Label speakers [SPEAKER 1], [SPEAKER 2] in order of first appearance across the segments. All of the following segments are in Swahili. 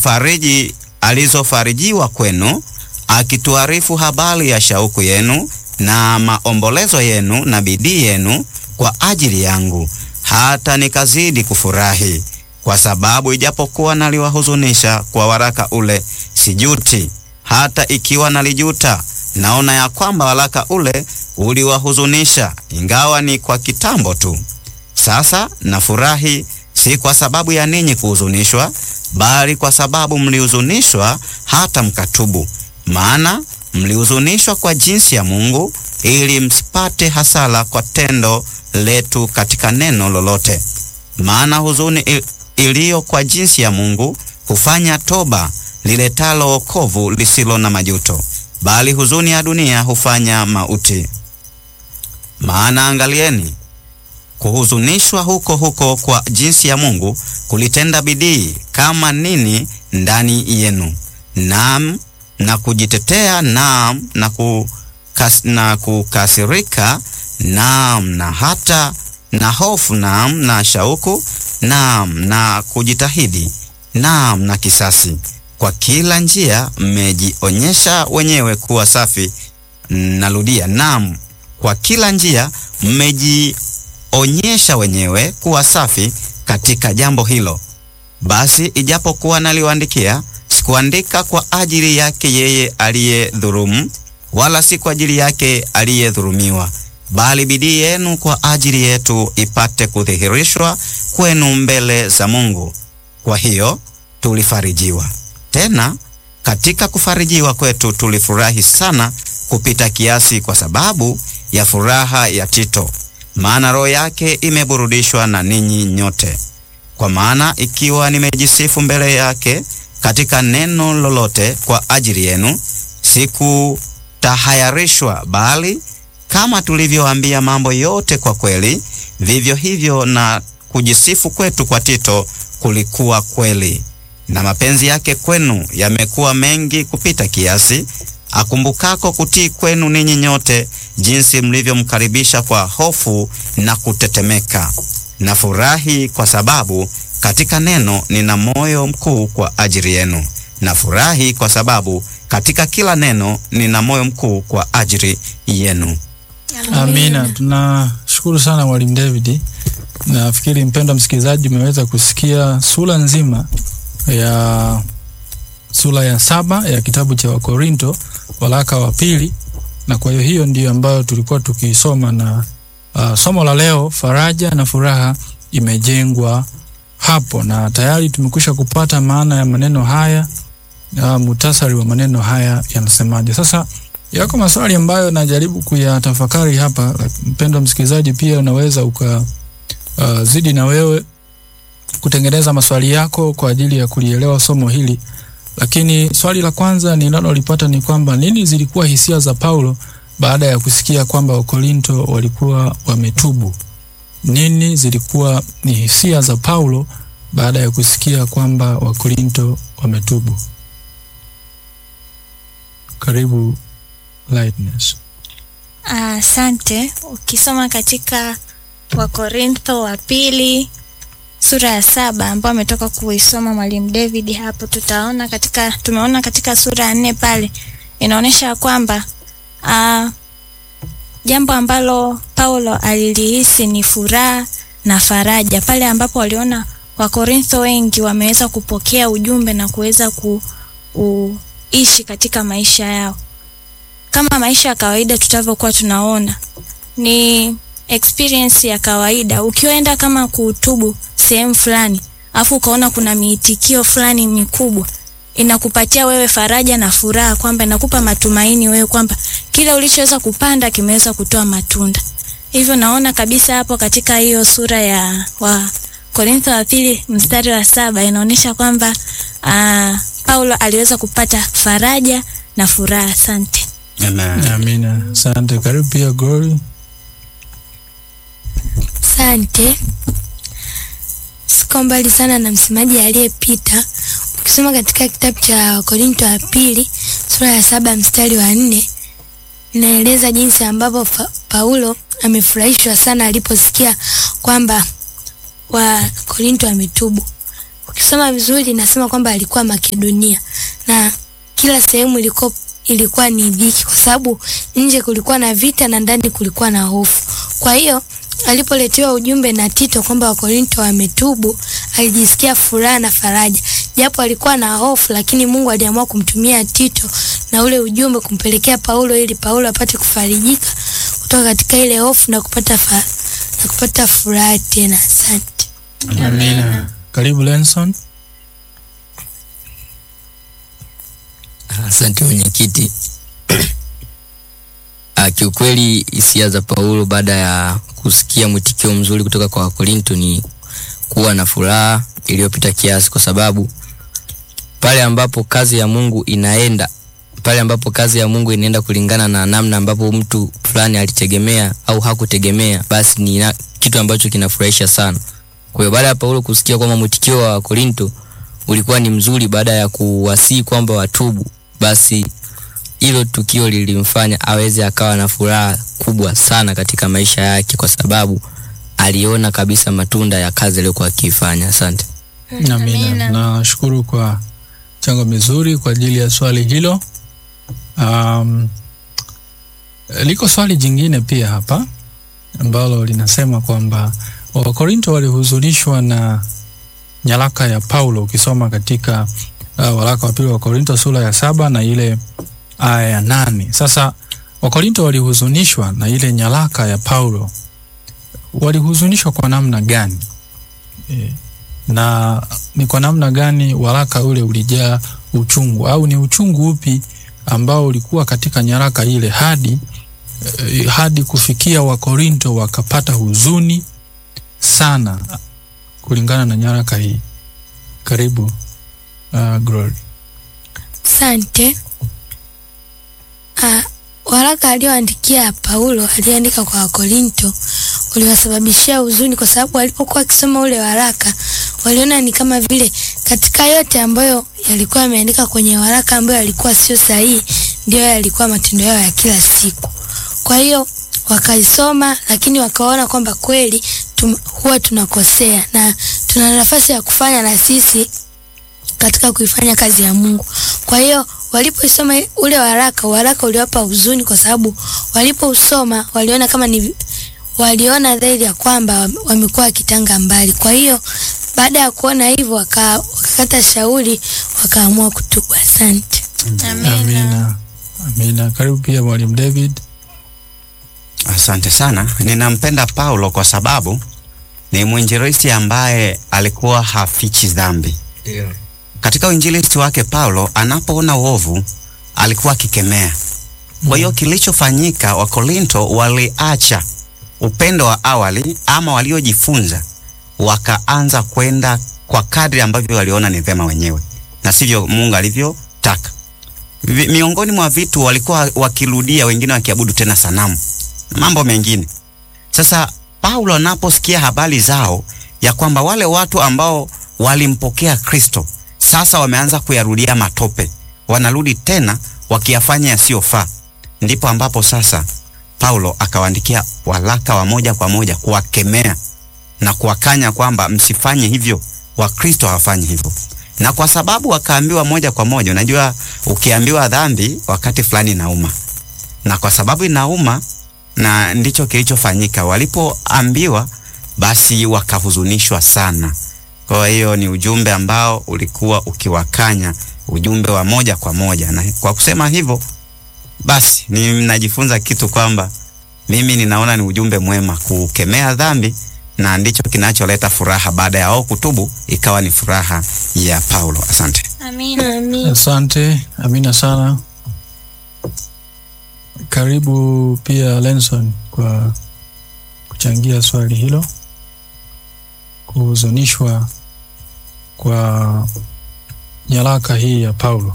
[SPEAKER 1] fariji alizofarijiwa kwenu, akituarifu habari ya shauku yenu na maombolezo yenu na bidii yenu kwa ajili yangu, hata nikazidi kufurahi, kwa sababu ijapokuwa naliwahuzunisha kwa waraka ule, sijuti; hata ikiwa nalijuta, naona ya kwamba waraka ule uliwahuzunisha, ingawa ni kwa kitambo tu. Sasa nafurahi, si kwa sababu ya ninyi kuhuzunishwa, bali kwa sababu mlihuzunishwa hata mkatubu. Maana mlihuzunishwa kwa jinsi ya Mungu, ili msipate hasara kwa tendo letu katika neno lolote. Maana huzuni iliyo kwa jinsi ya Mungu hufanya toba liletalo wokovu lisilo na majuto, bali huzuni ya dunia hufanya mauti. Maana angalieni, kuhuzunishwa huko huko kwa jinsi ya Mungu kulitenda bidii kama nini ndani yenu, naam na kujitetea, naam na, kukas, na kukasirika, naam na hata na hofu, naam na shauku, naam na kujitahidi, naam na kisasi. Kwa kila njia mmejionyesha wenyewe kuwa safi. Narudia, naam, kwa kila njia mmejionyesha wenyewe kuwa safi katika jambo hilo. Basi ijapokuwa naliwaandikia, sikuandika kwa ajili yake yeye aliyedhulumu, wala si kwa ajili yake aliyedhulumiwa, bali bidii yenu kwa ajili yetu ipate kudhihirishwa kwenu mbele za Mungu. Kwa hiyo tulifarijiwa. Tena katika kufarijiwa kwetu tulifurahi sana kupita kiasi, kwa sababu ya furaha ya Tito, maana roho yake imeburudishwa na ninyi nyote. Kwa maana ikiwa nimejisifu mbele yake katika neno lolote kwa ajili yenu, sikutahayarishwa, bali kama tulivyoambia mambo yote kwa kweli, vivyo hivyo na kujisifu kwetu kwa Tito kulikuwa kweli. Na mapenzi yake kwenu yamekuwa mengi kupita kiasi, akumbukako kutii kwenu ninyi nyote, jinsi mlivyomkaribisha kwa hofu na kutetemeka. Na furahi kwa sababu katika neno nina moyo mkuu kwa ajili yenu. Na furahi kwa sababu katika kila neno nina moyo mkuu kwa ajili yenu.
[SPEAKER 2] Amina. Tunashukuru sana Mwalimu David. Nafikiri mpendwa msikilizaji, umeweza kusikia sura nzima ya sura ya saba ya kitabu cha Wakorinto, waraka wa pili, na kwa hiyo hiyo ndiyo ambayo tulikuwa tukisoma, na uh, somo la leo, faraja na furaha imejengwa hapo, na tayari tumekwisha kupata maana ya maneno haya. Uh, mutasari wa maneno haya yanasemaje? Sasa yako maswali ambayo najaribu kuyatafakari hapa. Mpendwa msikilizaji, pia unaweza uka uh, zidi na wewe kutengeneza maswali yako kwa ajili ya kulielewa somo hili, lakini swali la kwanza ninalolipata ni kwamba nini zilikuwa hisia za Paulo baada ya kusikia kwamba Wakorinto walikuwa wametubu? Nini zilikuwa ni hisia za Paulo baada ya kusikia kwamba Wakorinto wametubu? Karibu Lightness.
[SPEAKER 3] Asante. Uh, ukisoma katika Wakorintho wa pili sura ya saba ambayo ametoka kuisoma mwalimu David hapo, tutaona katika tumeona katika sura ya nne pale inaonyesha kwamba uh, jambo ambalo Paulo alilihisi ni furaha na faraja pale ambapo waliona Wakorintho wengi wameweza kupokea ujumbe na kuweza kuishi katika maisha yao kama maisha ya kawaida tutavyokuwa tunaona ni experience ya kawaida. Ukienda kama kutubu sehemu fulani, afu ukaona kuna miitikio fulani mikubwa, inakupatia wewe faraja na furaha, kwamba inakupa matumaini wewe kwamba kile ulichoweza kupanda kimeweza kutoa matunda. Hivyo naona kabisa hapo katika hiyo sura ya wa Korintho wa pili mstari wa saba inaonyesha kwamba uh, Paulo aliweza kupata faraja na furaha. Asante.
[SPEAKER 1] Amen.
[SPEAKER 2] Amina, asante. Karibu pia Glory.
[SPEAKER 4] Asante. Siko mbali sana na msemaji aliyepita. Ukisoma katika kitabu cha Wakorinto wa pili sura ya saba mstari wa nne inaeleza jinsi ambavyo Paulo amefurahishwa sana aliposikia kwamba Wakorinto wametubu. ukisoma vizuri inasema kwamba alikuwa Makedonia na kila sehemu ilikuwa ilikuwa ni dhiki, kwa sababu nje kulikuwa na vita na ndani kulikuwa na hofu. Kwa hiyo alipoletewa ujumbe na Tito kwamba Wakorinto wametubu, alijisikia furaha na faraja, japo alikuwa na hofu, lakini Mungu aliamua kumtumia Tito na ule ujumbe kumpelekea Paulo ili Paulo apate kufarijika kutoka katika ile hofu na kupata fa, na kupata furaha tena. Asante.
[SPEAKER 2] Amina. Karibu Lenson.
[SPEAKER 5] Asante mwenyekiti. Ah, Kiukweli hisia za Paulo baada ya kusikia mwitikio mzuri kutoka kwa Wakorinto ni kuwa na furaha iliyopita kiasi, kwa sababu pale ambapo kazi ya Mungu inaenda pale ambapo kazi ya Mungu inaenda kulingana na namna ambapo mtu fulani alitegemea au hakutegemea, basi ni na, kitu ambacho kinafurahisha sana. Kwa hiyo baada ya Paulo kusikia kwamba mwitikio wa Korinto ulikuwa ni mzuri baada ya kuwasii kwamba watubu, basi hilo tukio lilimfanya aweze akawa na furaha kubwa sana katika maisha yake, kwa sababu aliona kabisa matunda ya kazi aliyokuwa akiifanya. Asante.
[SPEAKER 2] Amina.
[SPEAKER 3] Amina.
[SPEAKER 2] Nashukuru kwa chango mizuri kwa ajili ya swali hilo. Um, liko swali jingine pia hapa ambalo linasema kwamba Wakorinto walihuzunishwa na nyaraka ya Paulo. Ukisoma katika uh, waraka wa pili wa Korinto sura ya saba na ile aya ya nane. Sasa Wakorinto walihuzunishwa na ile nyaraka ya Paulo, walihuzunishwa kwa namna gani? E, na ni kwa namna gani waraka ule ulijaa uchungu au ni uchungu upi ambao ulikuwa katika nyaraka ile hadi eh, hadi kufikia Wakorinto wakapata huzuni sana kulingana na nyaraka hii. Karibu uh, Glory.
[SPEAKER 4] Asante. Ah, waraka alioandikia Paulo aliandika kwa Wakorinto uliwasababishia huzuni, kwa sababu walipokuwa wakisoma ule waraka waliona ni kama vile katika yote ambayo yalikuwa yameandika kwenye waraka ambayo yalikuwa sio sahihi, ndio yalikuwa matendo yao ya kila siku. Kwa hiyo wakaisoma, lakini wakaona kwamba kweli tum, huwa tunakosea na tuna nafasi ya kufanya na sisi katika kuifanya kazi ya Mungu. Kwa hiyo walipoisoma ule waraka, waraka uliwapa huzuni kwa sababu walipousoma waliona kama ni waliona dhahiri ya kwamba wamekuwa wakitanga mbali. Kwa hiyo baada ya kuona hivyo waka, wakakata shauri wakaamua kutubu. Asante.
[SPEAKER 3] Amina.
[SPEAKER 2] Amina. Amina. Karibu pia Mwalimu David.
[SPEAKER 1] Asante sana. Ninampenda Paulo kwa sababu ni mwinjilisti ambaye alikuwa hafichi dhambi. Katika uinjilisti wake Paulo anapoona uovu alikuwa akikemea. Kwa hiyo kilichofanyika, Wakorinto waliacha upendo wa awali ama waliojifunza, wakaanza kwenda kwa kadri ambavyo waliona ni vema wenyewe na sivyo Mungu alivyotaka. Vi- Miongoni mwa vitu walikuwa wakirudia, wengine wakiabudu tena sanamu na mambo mengine. Sasa Paulo anaposikia habari zao ya kwamba wale watu ambao walimpokea Kristo sasa wameanza kuyarudia matope, wanarudi tena wakiyafanya yasiyofaa, ndipo ambapo sasa Paulo akawaandikia waraka wa moja kwa moja kuwakemea na kuwakanya kwamba msifanye hivyo, Wakristo hawafanyi hivyo. Na kwa sababu wakaambiwa moja kwa moja, unajua ukiambiwa dhambi wakati fulani inauma, na kwa sababu inauma na ndicho kilichofanyika. Walipoambiwa basi wakahuzunishwa sana. Kwa hiyo ni ujumbe ambao ulikuwa ukiwakanya, ujumbe wa moja kwa moja, na kwa kusema hivyo basi ninajifunza kitu kwamba mimi ninaona ni ujumbe mwema kukemea dhambi, na ndicho kinacholeta furaha baada ya wao kutubu, ikawa ni furaha ya Paulo. Asante.
[SPEAKER 3] Amina.
[SPEAKER 4] Amin.
[SPEAKER 2] Asante. Amina sana. Karibu pia Lenson kwa kuchangia swali hilo, kuhuzunishwa kwa nyaraka hii ya Paulo.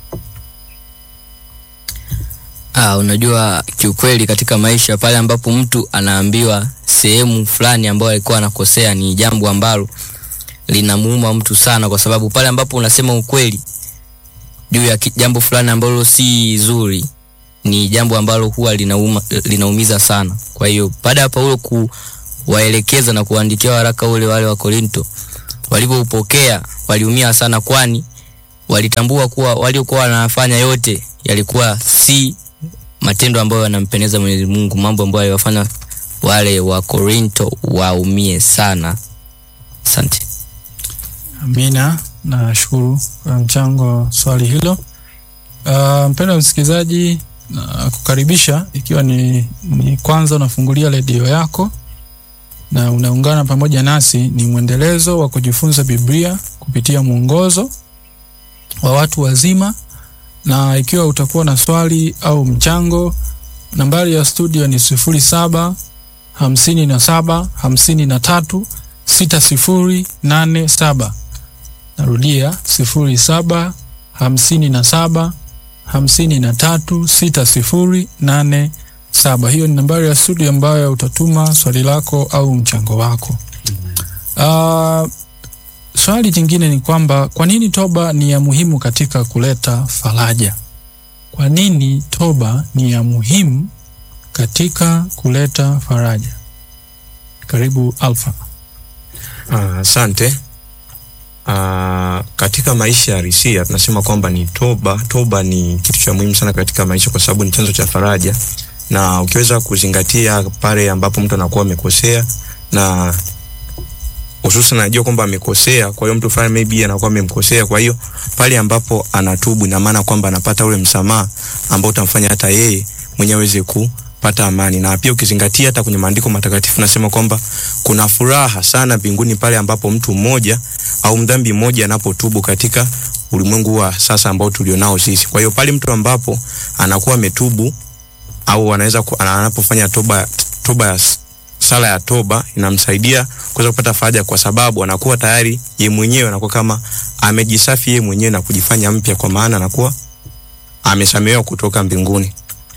[SPEAKER 5] Ah, unajua kiukweli katika maisha pale ambapo mtu anaambiwa sehemu fulani ambayo alikuwa anakosea ni jambo ambalo linamuuma mtu sana, kwa sababu pale ambapo unasema ukweli juu ya ki- jambo fulani ambalo si zuri ni jambo ambalo huwa linauma, linaumiza sana. Kwa hiyo baada ya Paulo kuwaelekeza na kuandikia waraka ule wale wa Korinto, walipoupokea waliumia sana, kwani walitambua kuwa waliokuwa wanafanya yote yalikuwa si matendo ambayo yanampendeza Mwenyezi Mungu, mambo ambayo yaliwafanya wale wa Korinto waumie sana. Asante.
[SPEAKER 2] Amina, nashukuru kwa mchango wa swali hilo. Uh, mpendwa msikilizaji, na kukaribisha ikiwa ni, ni kwanza unafungulia redio yako na unaungana pamoja nasi, ni mwendelezo wa kujifunza Biblia kupitia mwongozo wa watu wazima, na ikiwa utakuwa na swali au mchango, nambari ya studio ni sifuri saba hamsini na saba hamsini na tatu sita sifuri nane saba. Narudia sifuri saba hamsini na saba hamsini na tatu sita sifuri nane saba. Hiyo ni nambari ya studio ambayo utatuma swali lako au mchango wako. Uh, swali jingine ni kwamba kwa nini toba ni ya muhimu katika kuleta faraja? Kwa nini toba ni ya muhimu katika kuleta faraja? Karibu Alfa.
[SPEAKER 6] Ah, Asante. Ah, katika maisha ya risia tunasema kwamba ni toba. Toba ni kitu cha muhimu sana katika maisha, kwa sababu ni chanzo cha faraja, na ukiweza kuzingatia pale ambapo mtu anakuwa amekosea na hususan anajua kwamba amekosea, kwa hiyo mtu fulani maybe anakuwa amemkosea, kwa hiyo pale ambapo anatubu, ina maana kwamba anapata ule msamaha ambao utamfanya hata yeye mwenyewe aweze kupata amani. Na pia ukizingatia hata kwenye maandiko matakatifu nasema kwamba kuna furaha sana mbinguni pale ambapo mtu mmoja au mdhambi mmoja anapotubu katika ulimwengu wa sasa ambao tulionao sisi. Kwa hiyo pale mtu ambapo anakuwa ametubu au anaweza ku- ana- anapofanya toba toba ya s- sala ya toba inamsaidia kuweza kupata faraja, kwa sababu anakuwa tayari ye mwenyewe anakuwa kama amejisafi ye mwenyewe na kujifanya mpya, kwa maana anakuwa amesamehewa kutoka mbinguni.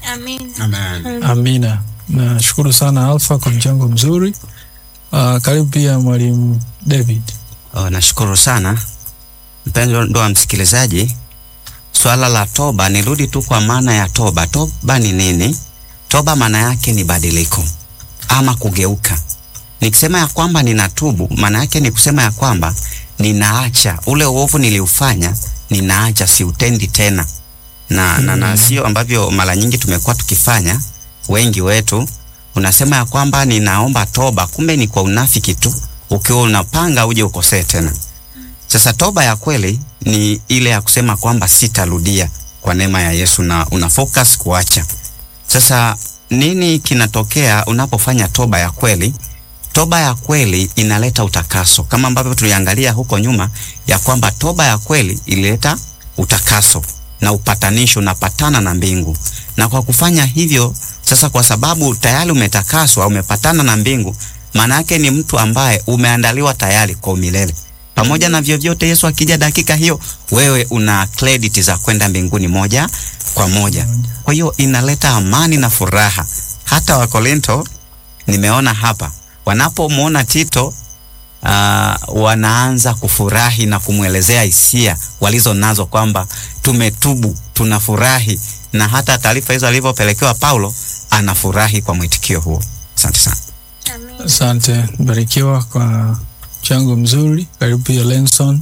[SPEAKER 3] Amina.
[SPEAKER 2] Amina. Nashukuru sana Alfa kwa mchango mzuri. Uh, karibu pia mwalimu David.
[SPEAKER 1] Oh, nashukuru sana mpendwa ndo wa msikilizaji. Swala la toba, nirudi tu kwa maana ya toba. Toba ni nini? Toba maana yake ni badiliko ama kugeuka. Nikisema ya kwamba ninatubu, maana yake ni kusema ya kwamba ninaacha ule uovu niliufanya, ninaacha, siutendi tena na, na, na sio ambavyo mara nyingi tumekuwa tukifanya wengi wetu. Unasema ya kwamba ninaomba toba, kumbe ni kwa unafiki tu, ukiwa unapanga uje ukosee tena. Sasa toba ya kweli ni ile ya kusema kwamba sitarudia kwa neema ya Yesu, na una focus kuacha. Sasa nini kinatokea unapofanya toba ya kweli? Toba ya kweli inaleta utakaso, kama ambavyo tuliangalia huko nyuma ya kwamba toba ya kweli ilileta utakaso na upatanisho, unapatana na mbingu. Na kwa kufanya hivyo sasa, kwa sababu tayari umetakaswa, umepatana na mbingu, maana yake ni mtu ambaye umeandaliwa tayari kwa umilele pamoja na vyovyote. Yesu akija dakika hiyo, wewe una credit za kwenda mbinguni moja kwa moja. Kwa hiyo inaleta amani na furaha. Hata Wakorinto nimeona hapa wanapomwona Tito uh, wanaanza kufurahi na kumwelezea hisia walizo nazo kwamba tumetubu, tunafurahi, na hata taarifa hizo alivyopelekewa Paulo anafurahi kwa mwitikio huo. Asante sana.
[SPEAKER 2] Asante, barikiwa kwa mchango mzuri. Karibu pia Lenson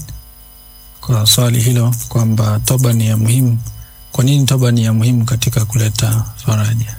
[SPEAKER 2] kwa swali hilo kwamba toba ni ya muhimu. Kwa nini toba ni ya muhimu katika kuleta faraja?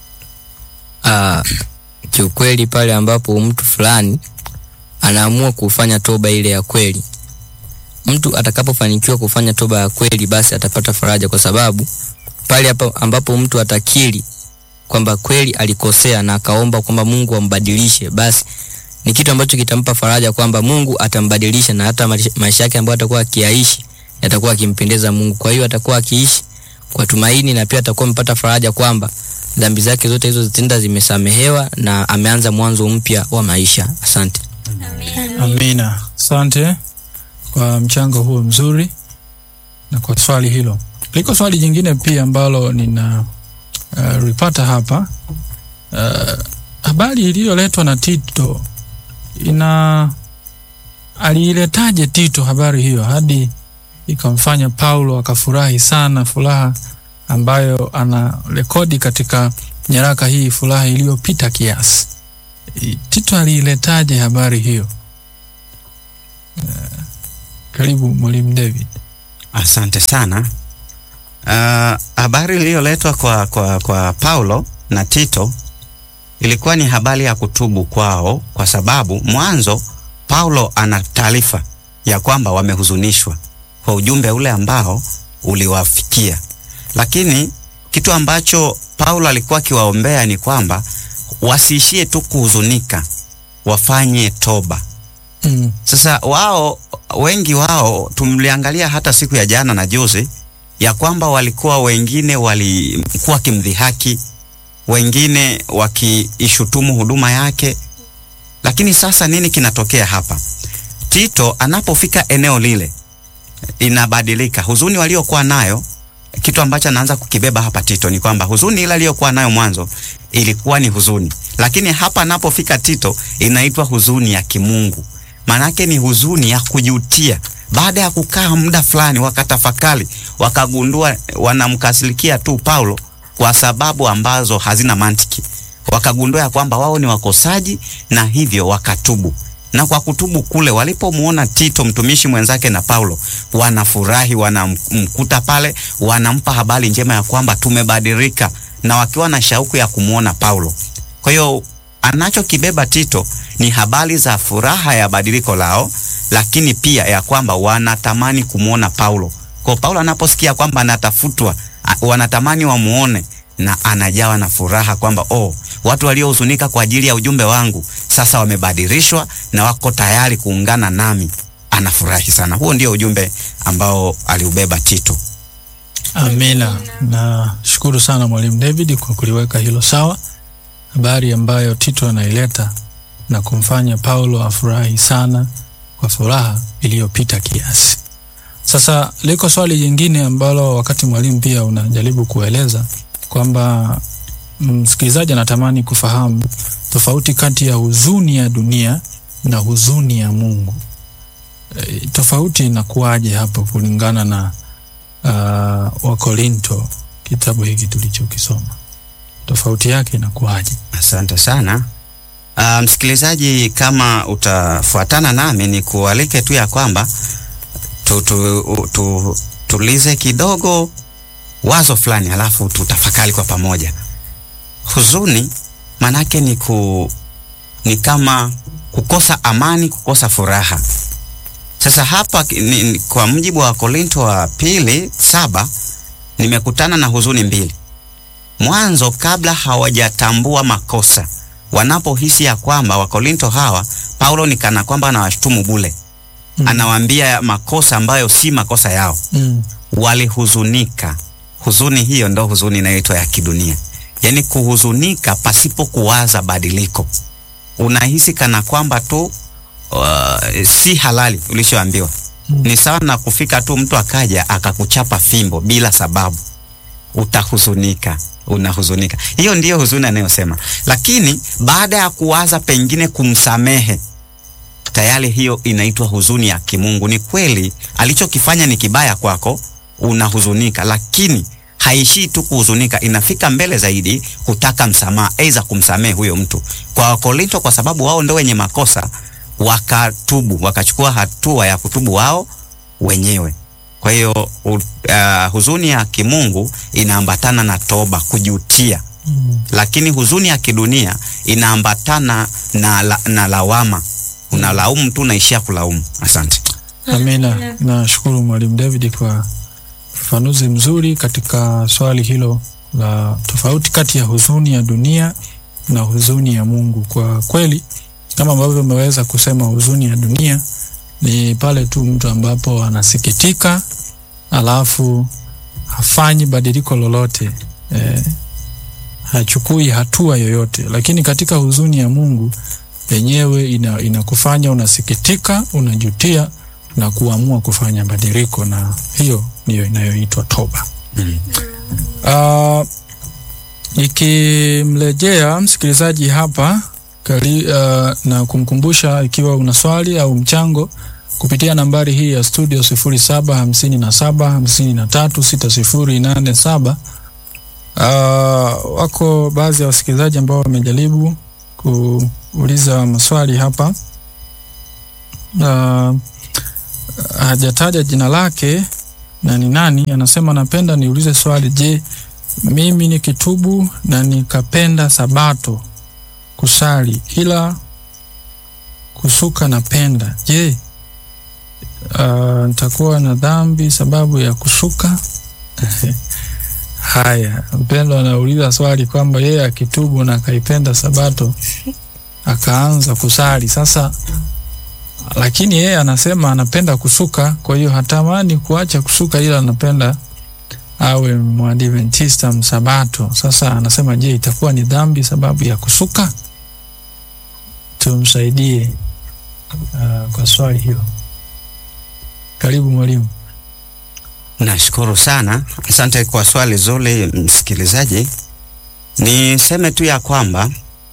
[SPEAKER 5] Ah, kiukweli pale ambapo mtu fulani anaamua kufanya toba ile ya kweli, mtu atakapofanikiwa kufanya toba ya kweli, basi atapata faraja, kwa sababu pale hapa ambapo mtu atakiri kwamba kweli alikosea na akaomba kwamba Mungu ambadilishe, basi ni kitu ambacho kitampa faraja kwamba Mungu atambadilisha na hata maisha- maisha yake ambayo atakuwa akiyaishi yatakuwa akimpendeza Mungu. Kwa hiyo atakuwa akiishi kwa tumaini na pia atakuwa amepata faraja kwamba dhambi zake zote hizo zitenda zimesamehewa na ameanza mwanzo mpya wa maisha. Asante.
[SPEAKER 2] Amina, asante kwa mchango huo mzuri na kwa swali hilo. Liko swali jingine pia ambalo nina uh, ripata hapa uh, habari iliyoletwa na Tito ina aliiletaje Tito habari hiyo hadi ikamfanya Paulo akafurahi sana, furaha ambayo ana rekodi katika nyaraka hii, furaha iliyopita kiasi. I- Tito aliiletaje habari hiyo? Karibu mwalimu David.
[SPEAKER 1] Asante sana. Uh, habari iliyoletwa kwa, kwa, kwa Paulo na Tito ilikuwa ni habari ya kutubu kwao, kwa sababu mwanzo Paulo ana taarifa ya kwamba wamehuzunishwa kwa ujumbe ule ambao uliwafikia, lakini kitu ambacho Paulo alikuwa akiwaombea ni kwamba wasiishie tu kuhuzunika, wafanye toba.
[SPEAKER 2] Mm.
[SPEAKER 1] Sasa wao wengi wao tumliangalia hata siku ya jana na juzi ya kwamba walikuwa wengine walikuwa wakimdhihaki, wengine wakiishutumu huduma yake. Lakini sasa nini kinatokea hapa? Tito anapofika eneo lile inabadilika. Huzuni waliokuwa nayo, kitu ambacho anaanza kukibeba hapa Tito ni kwamba huzuni ile aliyokuwa nayo mwanzo ilikuwa ni huzuni, lakini hapa anapofika Tito inaitwa huzuni ya kimungu. Maanake ni huzuni ya kujutia. Baada ya kukaa muda fulani, wakatafakari, wakagundua wanamkasirikia tu Paulo kwa sababu ambazo hazina mantiki. Wakagundua ya kwamba wao ni wakosaji na hivyo wakatubu. Na kwa kutubu kule, walipomuona Tito mtumishi mwenzake na Paulo, wanafurahi, wanamkuta pale, wanampa habari njema ya kwamba tumebadilika, na wakiwa na shauku ya kumuona Paulo. Kwa hiyo anachokibeba Tito ni habari za furaha ya badiliko lao, lakini pia ya kwamba wanatamani kumwona Paulo. Kwa Paulo anaposikia kwamba anatafutwa, a- wanatamani wamuone na anajawa na furaha kwamba oh, watu waliohuzunika kwa ajili ya ujumbe wangu sasa wamebadilishwa na wako tayari kuungana nami. Anafurahi sana. Huo ndio ujumbe ambao aliubeba Tito.
[SPEAKER 2] Amina. Nashukuru sana mwalimu David kwa kuliweka hilo sawa, habari ambayo Tito anaileta na kumfanya Paulo afurahi sana kwa furaha iliyopita kiasi. Sasa liko swali jingine ambalo wakati mwalimu pia unajaribu kueleza kwamba msikilizaji anatamani kufahamu tofauti kati ya huzuni ya dunia na huzuni ya Mungu. E, tofauti inakuwaje hapo kulingana na uh, Wakorinto, kitabu hiki tulichokisoma, tofauti yake inakuwaje?
[SPEAKER 1] Asante sana. Uh, msikilizaji, kama utafuatana nami ni kualike tu ya kwamba tu, tu, tu, tulize kidogo wazo fulani, halafu tutafakari kwa pamoja. Huzuni manake ni, ku, ni kama kukosa amani, kukosa furaha. Sasa hapa ni, ni, kwa mujibu wa Korinto wa pili saba nimekutana na huzuni mbili. Mwanzo, kabla hawajatambua makosa, wanapohisi ya kwamba Wakorinto hawa Paulo ni kana kwamba anawashutumu bule
[SPEAKER 2] Mm.
[SPEAKER 1] anawaambia makosa ambayo si makosa yao,
[SPEAKER 2] Mm.
[SPEAKER 1] walihuzunika. Huzuni hiyo ndo huzuni inayoitwa ya kidunia, yaani kuhuzunika pasipo kuwaza badiliko. Unahisi kana kwamba tu uh, si halali ulichoambiwa.
[SPEAKER 2] Mm.
[SPEAKER 1] Ni sawa na kufika tu mtu akaja akakuchapa fimbo bila sababu, utahuzunika, unahuzunika. Hiyo ndiyo huzuni anayosema, lakini baada ya kuwaza pengine kumsamehe tayari hiyo inaitwa huzuni ya kimungu. Ni kweli alichokifanya ni kibaya kwako, unahuzunika, lakini haishii tu kuhuzunika, inafika mbele zaidi kutaka msamaha, aidha kumsamehe huyo mtu. Kwa Wakorinto, kwa sababu wao ndio wenye makosa, wakatubu, wakachukua hatua ya kutubu wao wenyewe. Kwa hiyo uh, huzuni ya kimungu inaambatana na toba, kujutia
[SPEAKER 2] Mm.
[SPEAKER 1] lakini huzuni ya kidunia inaambatana na, la, na lawama. Unalaumu tu unaishia kulaumu. Asante.
[SPEAKER 2] Amina. Nashukuru mwalimu David kwa ufafanuzi mzuri katika swali hilo la tofauti kati ya huzuni ya dunia na huzuni ya Mungu. Kwa kweli, kama ambavyo umeweza kusema, huzuni ya dunia ni pale tu mtu ambapo anasikitika alafu hafanyi badiliko lolote eh, hachukui hatua yoyote, lakini katika huzuni ya Mungu yenyewe ina, inakufanya unasikitika, unajutia na kuamua kufanya badiliko, na hiyo ndiyo inayoitwa toba.
[SPEAKER 1] Mm.
[SPEAKER 2] Uh, ikimrejea msikilizaji hapa kali, uh, na kumkumbusha ikiwa una swali au mchango kupitia nambari hii ya studio 0757536087. Uh, wako baadhi ya wasikilizaji ambao wamejaribu kuuliza maswali hapa. Uh, hajataja jina lake na ni nani, anasema napenda niulize swali, je, mimi nikitubu na nikapenda sabato kusali ila kusuka napenda, je, uh, nitakuwa na dhambi sababu ya kusuka? Haya, mpendo anauliza swali kwamba yeye akitubu na akaipenda sabato akaanza kusali sasa, lakini yeye anasema anapenda kusuka, kwa hiyo hatamani kuacha kusuka, ila anapenda awe mwadventista msabato. Sasa anasema je, itakuwa ni dhambi sababu ya kusuka? Tumsaidie uh, kwa swali hilo. Karibu mwalimu.
[SPEAKER 1] Nashukuru sana, asante kwa swali zuri msikilizaji. Niseme tu ya kwamba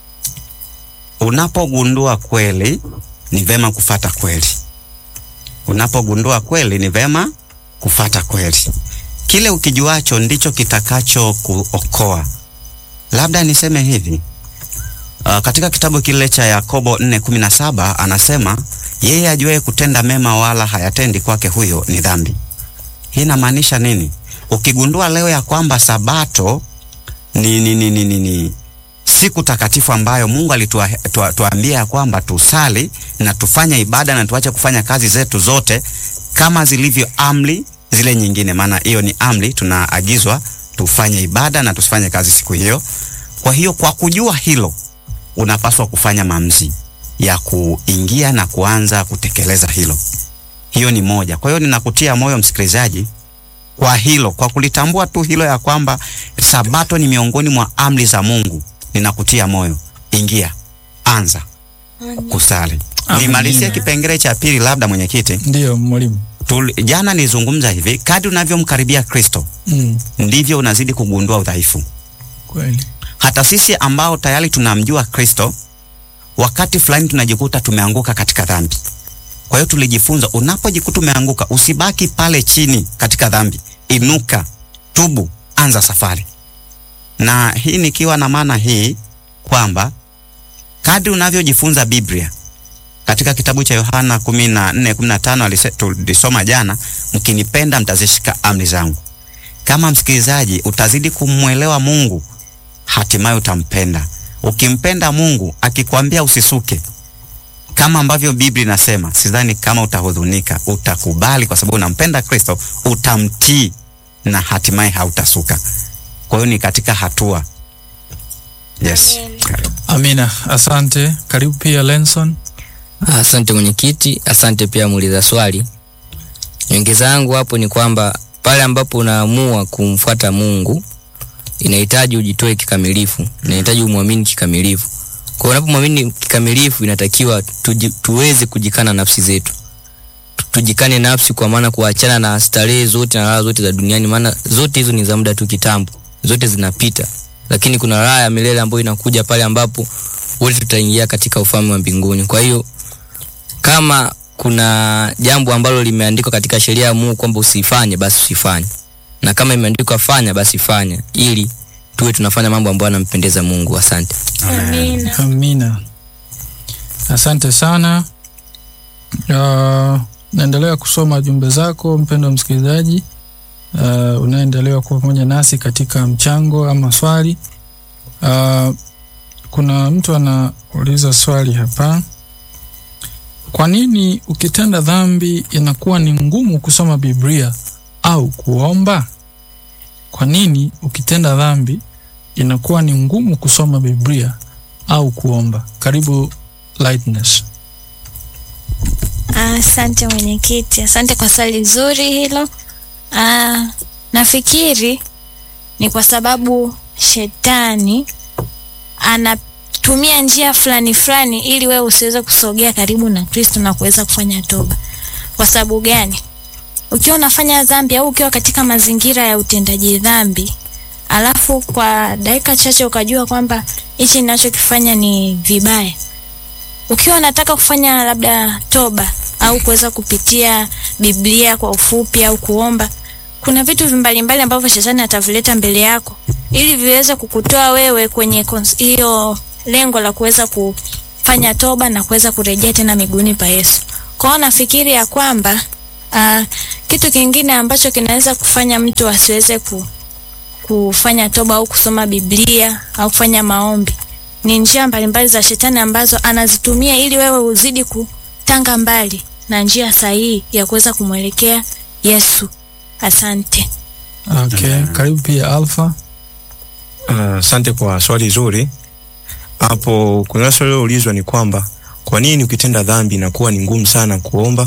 [SPEAKER 1] unapogundua kweli ni vema kufata kweli. Unapogundua kweli ni vema kufata kweli. Kile ukijuacho ndicho kitakacho kuokoa. Labda niseme hivi uh, katika kitabu kile cha Yakobo 4:17 anasema yeye ajuaye kutenda mema wala hayatendi kwake, huyo ni dhambi. Hii inamaanisha nini? Ukigundua leo ya kwamba sabato ni, ni, ni, ni, ni, ni siku takatifu ambayo Mungu alituambia ya kwamba tusali na tufanye ibada na tuache kufanya kazi zetu zote kama zilivyo amri zile nyingine, maana hiyo ni amri, tunaagizwa tufanye ibada na tusifanye kazi siku hiyo. Kwa hiyo kwa kujua hilo, unapaswa kufanya maamuzi ya kuingia na kuanza kutekeleza hilo. Hiyo ni moja. Kwa hiyo ninakutia moyo msikilizaji kwa hilo, kwa kulitambua tu hilo ya kwamba sabato ni miongoni mwa amri za Mungu. Ninakutia moyo, ingia, anza kusali. Nimalizie kipengele cha pili, labda mwenyekiti.
[SPEAKER 2] Ndiyo mwalimu.
[SPEAKER 1] Tul, jana nilizungumza hivi, kadri unavyomkaribia Kristo
[SPEAKER 2] Mm,
[SPEAKER 1] ndivyo unazidi kugundua udhaifu.
[SPEAKER 2] kweli.
[SPEAKER 1] Hata sisi ambao tayari tunamjua Kristo, wakati fulani tunajikuta tumeanguka katika dhambi. Kwa hiyo tulijifunza, unapojikuta umeanguka, usibaki pale chini katika dhambi, inuka, tubu, anza safari. Na hii nikiwa na maana hii kwamba kadri unavyojifunza Biblia katika kitabu cha Yohana 14:15 tulisoma jana, mkinipenda mtazishika amri zangu. Kama msikilizaji utazidi kumwelewa Mungu, hatimaye utampenda. Ukimpenda Mungu akikwambia usisuke, kama ambavyo Biblia inasema, sidhani kama utahudhunika, utakubali kwa sababu unampenda Kristo, utamtii na hatimaye hautasuka. Kwa hiyo ni katika hatua. Yes.
[SPEAKER 2] Amina, asante. Karibu pia Lenson.
[SPEAKER 5] Asante mwenyekiti, asante pia muuliza swali. Nyongeza yangu hapo ni kwamba pale ambapo unaamua kumfuata Mungu inahitaji ujitoe kikamilifu, inahitaji umwamini kikamilifu. Kwa hiyo unapomwamini kikamilifu, inatakiwa tuji, tuweze kujikana nafsi zetu, Tu- tujikane nafsi, kwa maana kuachana na starehe zote na raha zote za duniani, maana zote hizo ni za muda tu kitambo, zote zinapita, lakini kuna raha ya milele ambayo inakuja pale ambapo wote tutaingia katika ufalme wa mbinguni. Kwa hiyo kama kuna jambo ambalo limeandikwa katika sheria ya Mungu kwamba usifanye, basi usifanye, na kama imeandikwa fanya, basi fanya, ili tuwe tunafanya mambo ambayo yanampendeza Mungu. Asante.
[SPEAKER 3] Amina.
[SPEAKER 2] Amina, asante sana. Uh, naendelea kusoma jumbe zako mpendwa msikilizaji, uh, unaendelea kuwa pamoja nasi katika mchango ama swali. Uh, kuna mtu anauliza swali hapa, kwa nini ukitenda dhambi inakuwa ni ngumu kusoma Biblia au kuomba? Kwa nini ukitenda dhambi inakuwa ni ngumu kusoma Biblia au kuomba? Karibu Lightness.
[SPEAKER 3] Asante mwenyekiti, asante kwa swali zuri hilo. Ah, nafikiri ni kwa sababu shetani anatumia njia fulani fulani ili wewe usiweze kusogea karibu na Kristo na kuweza kufanya toba. Kwa sababu gani? Ukiwa unafanya dhambi au ukiwa katika mazingira ya utendaji dhambi, alafu kwa dakika chache ukajua kwamba hichi ninachokifanya ni vibaya, ukiwa unataka kufanya labda toba au kuweza kupitia Biblia kwa ufupi au kuomba, kuna vitu mbalimbali ambavyo shetani atavileta mbele yako ili viweze kukutoa wewe kwenye kons- hiyo lengo la kuweza kufanya toba na kuweza kurejea tena miguuni pa Yesu. Kwa hiyo nafikiri ya kwamba Uh, kitu kingine ambacho kinaweza kufanya mtu asiweze ku, kufanya toba au kusoma Biblia au kufanya maombi ni njia mbalimbali za shetani ambazo anazitumia ili wewe uzidi kutanga mbali na njia sahihi ya kuweza kumwelekea Yesu. Asante.
[SPEAKER 2] Okay, karibu pia Alpha.
[SPEAKER 6] Asante kwa swali zuri. Hapo kuna swali liloulizwa ni kwamba kwa nini ukitenda dhambi inakuwa ni ngumu sana kuomba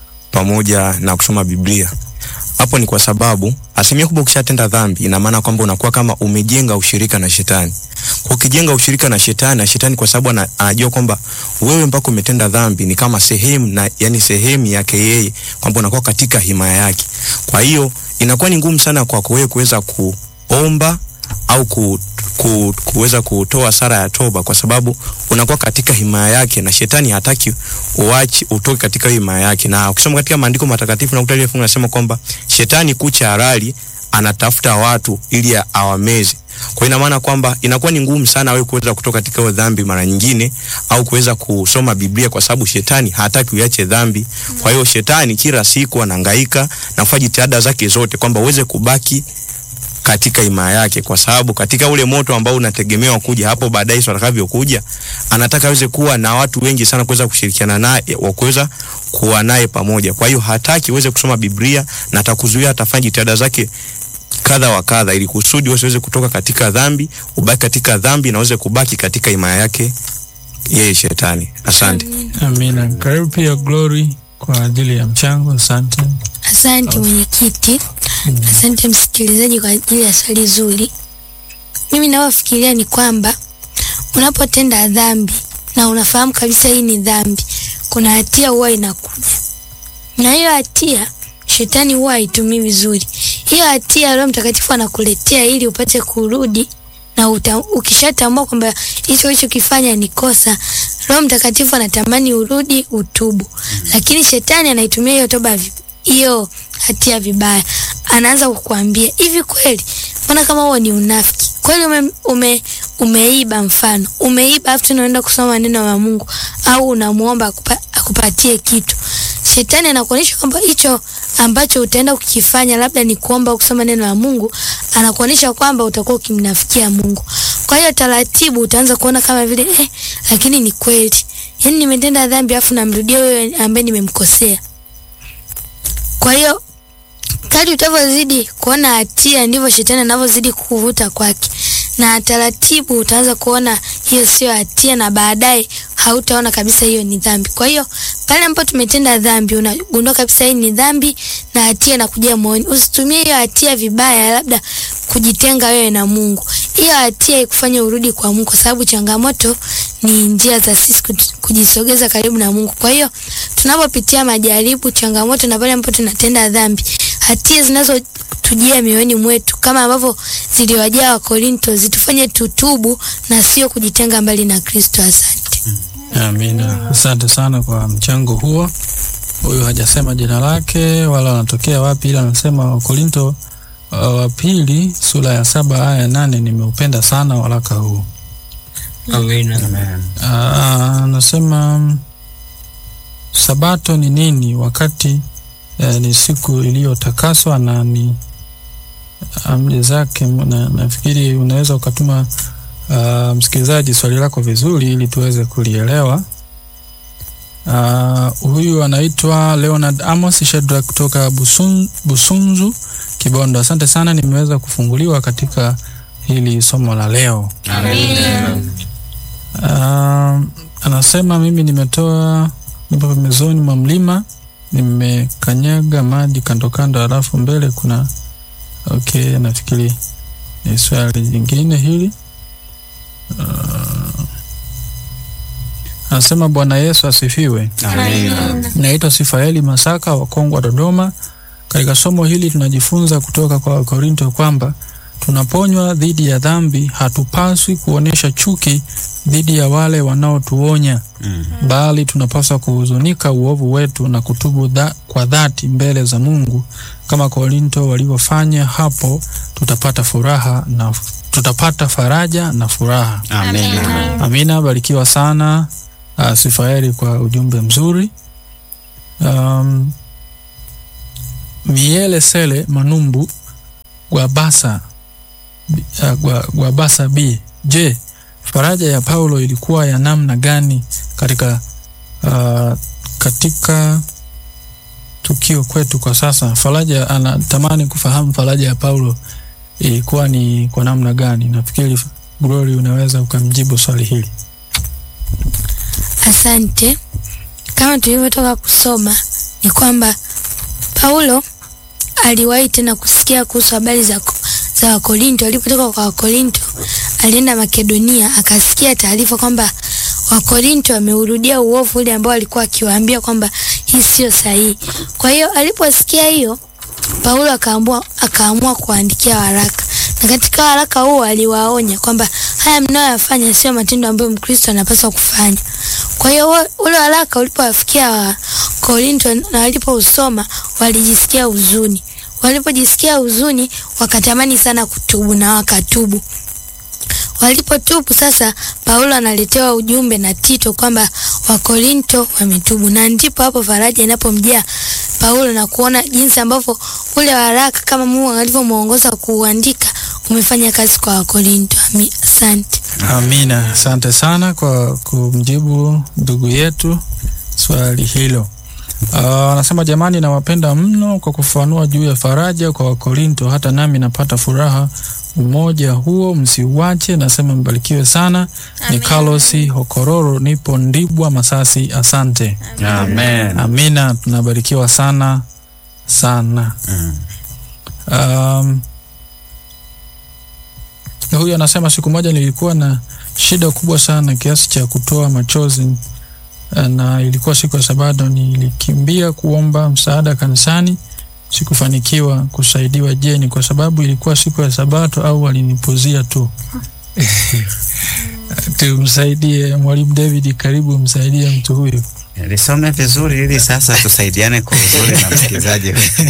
[SPEAKER 6] pamoja na kusoma Biblia. Hapo ni kwa sababu asilimia kubwa ukishatenda dhambi ina maana kwamba unakuwa kama umejenga ushirika na shetani. Kwa ukijenga ushirika na shetani na shetani kwa sababu ana- anajua kwamba wewe mpaka umetenda dhambi ni kama sehemu na yani sehemu yake yeye kwamba unakuwa katika himaya yake. Kwa hiyo inakuwa ni ngumu sana kwako wewe kuweza kuomba au ku, ku, kuweza kutoa sara ya toba kwa sababu unakuwa katika himaya yake na shetani hataki uachi utoke katika hiyo himaya yake. Na ukisoma katika maandiko matakatifu nakuta ile fungu nasema kwamba shetani kucha halali anatafuta watu ili awameze. Kwa hiyo ina maana kwamba inakuwa ni ngumu sana wewe kuweza kutoka katika hiyo dhambi mara nyingine au kuweza kusoma Biblia kwa sababu shetani hataki uache dhambi. Kwa hiyo shetani kila siku anahangaika na kufanya jitihada zake zote kwamba uweze kubaki katika himaya yake, kwa sababu katika ule moto ambao unategemewa kuja hapo baadaye Yesu atakavyokuja, anataka aweze kuwa na watu wengi sana kuweza kushirikiana naye, wa kuweza kuwa naye pamoja. Kwa hiyo hataki uweze kusoma Biblia na atakuzuia, atafanya jitihada zake kadha wa kadha, ili kusudi usiweze kutoka katika dhambi, ubaki katika dhambi na uweze kubaki katika himaya yake yeye shetani. Asante.
[SPEAKER 2] Amina. Karibu pia Glory kwa ajili ya mchango. Asante.
[SPEAKER 4] Asante mwenyekiti, asante msikilizaji kwa ajili ya swali zuri. Mimi navyofikiria ni kwamba unapotenda dhambi na unafahamu kabisa hii ni dhambi, kuna hatia huwa inakuja, na hiyo hatia shetani huwa haitumii vizuri. Hiyo hatia Roho Mtakatifu anakuletea ili upate kurudi na uta, ukishatambua kwamba hicho ulichokifanya ni kosa, Roho Mtakatifu anatamani urudi utubu, lakini shetani anaitumia hiyo toba vi- hiyo hatia vibaya. Anaanza kukuambia hivi, kweli mbona kama huo ni unafiki kweli? Ume, ume, umeiba mfano, umeiba afu tunaenda kusoma maneno ya Mungu au unamuomba akupa, akupatie kitu. Shetani anakuonyesha kwamba hicho ambacho utaenda kukifanya labda ni kuomba au kusoma neno la Mungu, anakuonyesha kwamba utakuwa ukimnafikia Mungu. Kwa hiyo taratibu utaanza kuona kama vile eh, lakini ni kweli, yaani nimetenda dhambi afu namrudia wewe ambaye nimemkosea. Kwa hiyo kadri utavyozidi kuona hatia ndivyo shetani anavyozidi kukuvuta kwake, na taratibu utaanza kuona hiyo sio hatia, na baadaye hautaona kabisa hiyo ni dhambi. Kwa hiyo pale ambapo tumetenda dhambi, unagundua kabisa hii ni dhambi na hatia inakujia moyoni. Usitumie hiyo hatia vibaya, labda kujitenga wewe na Mungu. Hiyo hatia ikufanye urudi kwa Mungu, kwa sababu changamoto ni njia za sisi kuj- kujisogeza karibu na Mungu. Kwa hiyo tunapopitia majaribu, changamoto na pale ambapo tunatenda dhambi, hatia zinazotujia mioyoni mwetu kama ambavyo ziliwajia Wakorinto zitufanye tutubu na sio kujitenga mbali na Kristo. Asante.
[SPEAKER 2] Amina. Asante sana kwa mchango huo. Huyu hajasema jina lake wala anatokea wapi, ila anasema Wakorinto uh, wa pili sura ya saba aya ya nane. Nimeupenda sana waraka huu.
[SPEAKER 5] Amina.
[SPEAKER 2] Ah, anasema mm, sabato ni nini wakati eh, ni siku iliyotakaswa na ni amri zake. Na, nafikiri unaweza ukatuma ah, msikilizaji swali lako vizuri ili tuweze kulielewa. Ah, huyu anaitwa Leonard Amos Shedra kutoka Busun, Busunzu Kibondo. Asante sana, nimeweza kufunguliwa katika hili somo la leo. Ah, anasema mimi nimetoa nipo pembezoni mwa mlima nimekanyaga maji kando kando, halafu mbele kuna okay, nafikiri ni swali jingine hili. Ah, anasema Bwana Yesu asifiwe. Naitwa Sifaeli Masaka wa Kongwa, Dodoma. Katika somo hili tunajifunza kutoka kwa Wakorinto kwamba tunaponywa dhidi ya dhambi, hatupaswi kuonyesha chuki dhidi ya wale wanaotuonya, bali tunapaswa kuhuzunika uovu wetu na kutubu dha, kwa dhati mbele za Mungu kama Korinto walivyofanya. Hapo tutapata furaha na tutapata faraja na furaha.
[SPEAKER 1] Amina.
[SPEAKER 2] Amina, barikiwa sana uh, Sifaeli kwa ujumbe mzuri. Um, Miele Sele Manumbu Gwabasa B- uh, Gwa- Gwabasa B. Je, faraja ya Paulo ilikuwa ya namna gani katika uh, katika tukio kwetu kwa sasa? Faraja anatamani kufahamu faraja ya Paulo ilikuwa ni kwa namna gani. Nafikiri Glory unaweza ukamjibu swali hili.
[SPEAKER 4] Asante. Kama tulivyotoka kusoma ni kwamba Paulo aliwahi tena kusikia kuhusu habari za, za Wakorinto. Alipotoka kwa Wakorinto alienda Makedonia, akasikia taarifa kwamba Wakorinto wameurudia uovu ule ambao alikuwa akiwaambia kwamba hii sio sahihi. Kwa hiyo aliposikia hiyo, Paulo akaamua akaamua kuandikia waraka, na katika waraka huo aliwaonya kwamba haya mnayoyafanya sio matendo ambayo Mkristo anapaswa kufanya. Kwa hiyo wa- ule waraka ulipowafikia wa Korinto na walipousoma walijisikia huzuni. Walipojisikia huzuni, wakatamani sana kutubu na wakatubu. Walipotubu sasa, Paulo analetewa ujumbe na Tito kwamba Wakorinto wametubu, na ndipo hapo faraja inapomjaa Paulo na kuona jinsi ambavyo ule waraka kama Mungu alivyomwongoza kuuandika umefanya kazi kwa Wakorinto. Ami- Asante.
[SPEAKER 2] Amina, asante sana kwa kumjibu ndugu yetu swali hilo. Ah, Anasema jamani, nawapenda mno kwa kufafanua juu ya faraja kwa Wakorinto, hata nami napata furaha. Umoja huo msiuache. Nasema mbarikiwe sana. Ni
[SPEAKER 3] Amina.
[SPEAKER 2] Carlos Hokororo, nipo Ndibwa, Masasi. Asante.
[SPEAKER 1] Amen.
[SPEAKER 2] Amina, tunabarikiwa sana sana.
[SPEAKER 1] Mm.
[SPEAKER 2] Um, huyu anasema siku moja nilikuwa na shida kubwa sana kiasi cha kutoa machozi, eh, na ilikuwa siku ya Sabato. Nilikimbia kuomba msaada kanisani, sikufanikiwa kusaidiwa. Je, ni kwa sababu ilikuwa siku ya Sabato au walinipuzia tu? Tumsaidie mwalimu David, karibu msaidie mtu huyu.
[SPEAKER 1] Lisome vizuri ili sasa tusaidiane kwa uzuri na msikilizaji.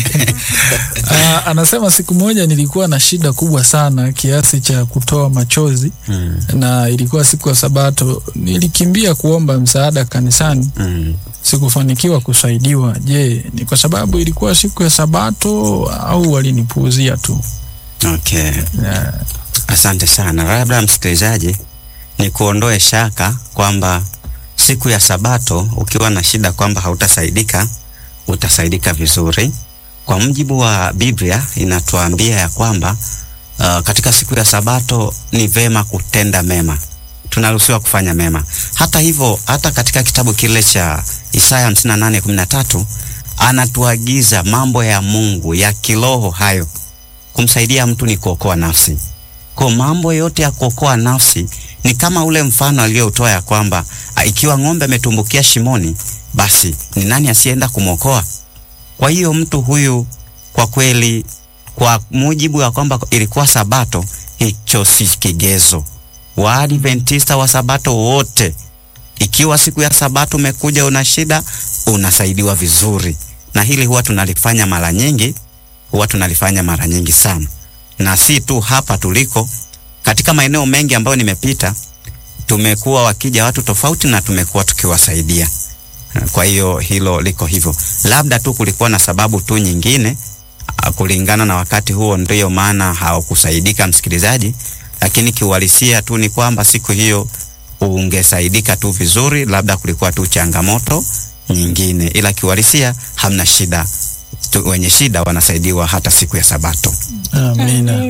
[SPEAKER 2] Ah, anasema siku moja nilikuwa na shida kubwa sana kiasi cha kutoa machozi
[SPEAKER 1] Mm.
[SPEAKER 2] na ilikuwa siku ya Sabato. Nilikimbia kuomba msaada kanisani,
[SPEAKER 1] Mm.
[SPEAKER 2] sikufanikiwa kusaidiwa. Je, ni kwa sababu ilikuwa siku ya Sabato au walinipuuzia tu?
[SPEAKER 1] Okay.
[SPEAKER 2] Yeah.
[SPEAKER 1] Asante sana. Labda msikilizaji, ni kuondoe shaka kwamba siku ya Sabato ukiwa na shida kwamba hautasaidika, utasaidika vizuri. Kwa mujibu wa Biblia inatuambia ya kwamba uh, katika siku ya Sabato ni vema kutenda mema, tunaruhusiwa kufanya mema. Hata hivyo, hata katika kitabu kile cha Isaya 58:13 anatuagiza mambo ya Mungu ya kiroho hayo kumsaidia mtu ni kuokoa nafsi. Kwa mambo yote ya kuokoa nafsi ni kama ule mfano aliyoutoa ya kwamba a, ikiwa ng'ombe ametumbukia shimoni, basi ni nani asienda kumwokoa? Kwa hiyo mtu huyu kwa kweli, kwa mujibu wa kwamba ilikuwa Sabato, hicho si kigezo. Waadventista wa Sabato wote, ikiwa siku ya Sabato umekuja una shida, unasaidiwa vizuri, na hili huwa tunalifanya mara nyingi huwa tunalifanya mara nyingi sana, na si tu hapa tuliko, katika maeneo mengi ambayo nimepita, tumekuwa wakija watu tofauti na tumekuwa tukiwasaidia. Kwa hiyo hilo liko hivyo, labda tu kulikuwa na sababu tu nyingine ah, kulingana na wakati huo, ndiyo maana hawakusaidika msikilizaji, lakini kiuhalisia tu ni kwamba siku hiyo ungesaidika tu vizuri, labda kulikuwa tu changamoto nyingine, ila kiuhalisia hamna shida tu, wenye shida wanasaidiwa hata siku ya Sabato.
[SPEAKER 2] Amina.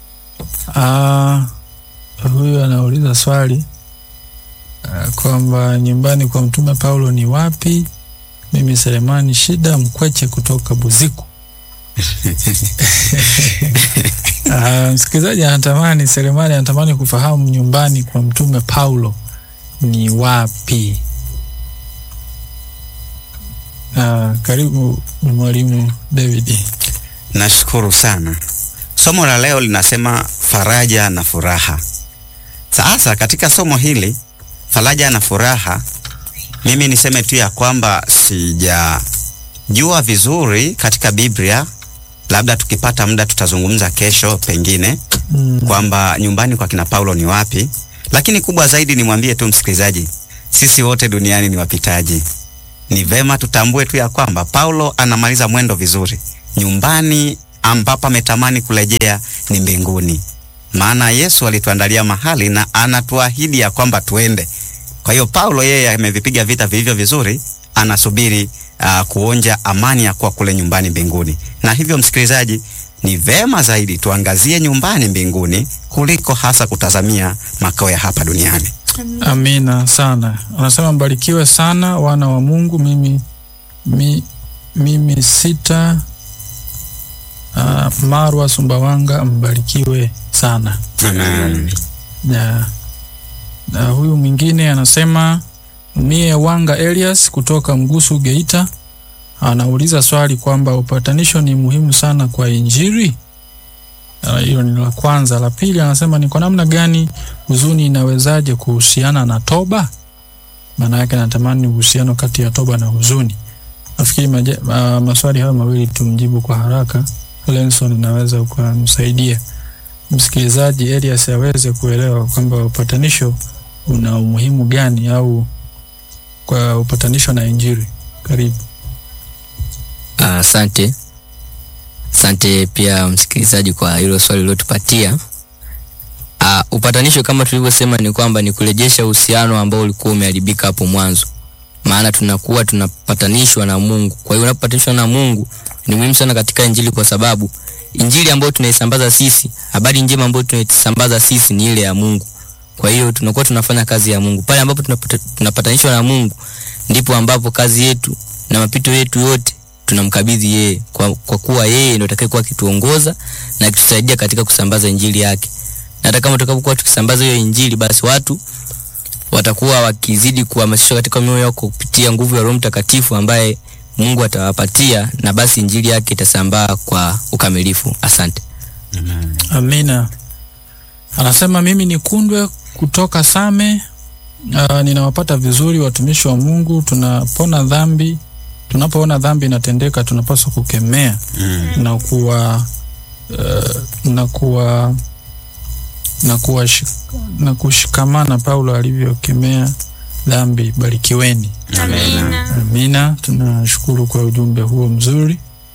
[SPEAKER 2] Ah, huyu anauliza swali ah, kwamba nyumbani kwa Mtume Paulo ni wapi? Mimi Selemani Shida Mkweche kutoka Buziku. Ah, msikilizaji anatamani, Selemani anatamani kufahamu nyumbani kwa Mtume Paulo ni wapi? Ah, karibu mwalimu David.
[SPEAKER 1] Nashukuru sana. Somo la leo linasema faraja na furaha. Sasa katika somo hili faraja na furaha, mimi niseme tu ya kwamba sijajua vizuri katika Biblia, labda tukipata muda tutazungumza kesho pengine
[SPEAKER 2] Mm.
[SPEAKER 1] kwamba nyumbani kwa kina Paulo ni wapi, lakini kubwa zaidi nimwambie tu msikilizaji, sisi wote duniani ni wapitaji. Ni vema tutambue tu ya kwamba Paulo anamaliza mwendo vizuri, nyumbani ambapo ametamani kurejea ni mbinguni, maana Yesu alituandalia mahali na anatuahidi ya kwamba tuende. Kwa hiyo Paulo yeye amevipiga vita vilivyo vizuri, anasubiri uh, kuonja amani ya kuwa kule nyumbani mbinguni. Na hivyo msikilizaji, ni vema zaidi tuangazie nyumbani mbinguni kuliko hasa kutazamia makao ya hapa duniani.
[SPEAKER 2] Amina sana. Anasema mbarikiwe sana wana wa Mungu. Mimi mi, mimi sita uh, Marwa Sumbawanga, mbarikiwe sana.
[SPEAKER 1] Amen.
[SPEAKER 2] Na, na huyu mwingine anasema mie Wanga Elias kutoka Mgusu Geita, anauliza swali kwamba upatanisho ni muhimu sana kwa Injili. Ah, Hilo ni la kwanza. La pili anasema ni kwa namna gani huzuni inawezaje kuhusiana na toba? Maana yake natamani uhusiano kati ya toba na huzuni. Nafikiri maje- ma, maswali hayo mawili tumjibu kwa haraka. Lenson, inaweza ukamsaidia msikilizaji Elias aweze kuelewa kwamba upatanisho una umuhimu gani au kwa upatanisho na Injili. Karibu.
[SPEAKER 5] Ah, Asante asante pia msikilizaji kwa hilo swali uliotupatia. Uh, upatanisho kama tulivyosema ni kwamba ni kurejesha uhusiano ambao ulikuwa umeharibika hapo mwanzo, maana tunakuwa tunapatanishwa na Mungu. Kwa hiyo unapopatanishwa na Mungu ni muhimu sana katika Injili, kwa sababu Injili ambayo tunaisambaza sisi, habari njema ambayo tunaisambaza sisi ni ile ya Mungu. Kwa hiyo tunakuwa tunafanya kazi ya Mungu. Pale ambapo tunapata- tunapatanishwa na Mungu, ndipo ambapo kazi yetu na mapito yetu yote tunamkabidhi yeye, kwa, kwa kuwa yeye ndio atakayekuwa akituongoza na akitusaidia katika kusambaza injili yake. Na hata kama tutakapokuwa tukisambaza hiyo injili, basi watu watakuwa wakizidi kuhamasishwa katika mioyo yao kupitia nguvu ya Roho Mtakatifu ambaye Mungu atawapatia, na basi injili yake itasambaa kwa ukamilifu. Asante.
[SPEAKER 2] Amina. Anasema mimi ni Kundwe kutoka Same. Uh, ninawapata vizuri watumishi wa Mungu. Tunapona dhambi, tunapoona dhambi inatendeka tunapaswa kukemea na kuwa uh, na kuwa na kuwa na kushikamana Paulo alivyokemea dhambi. Barikiweni.
[SPEAKER 3] Amina.
[SPEAKER 2] Amina, tunashukuru kwa ujumbe huo mzuri.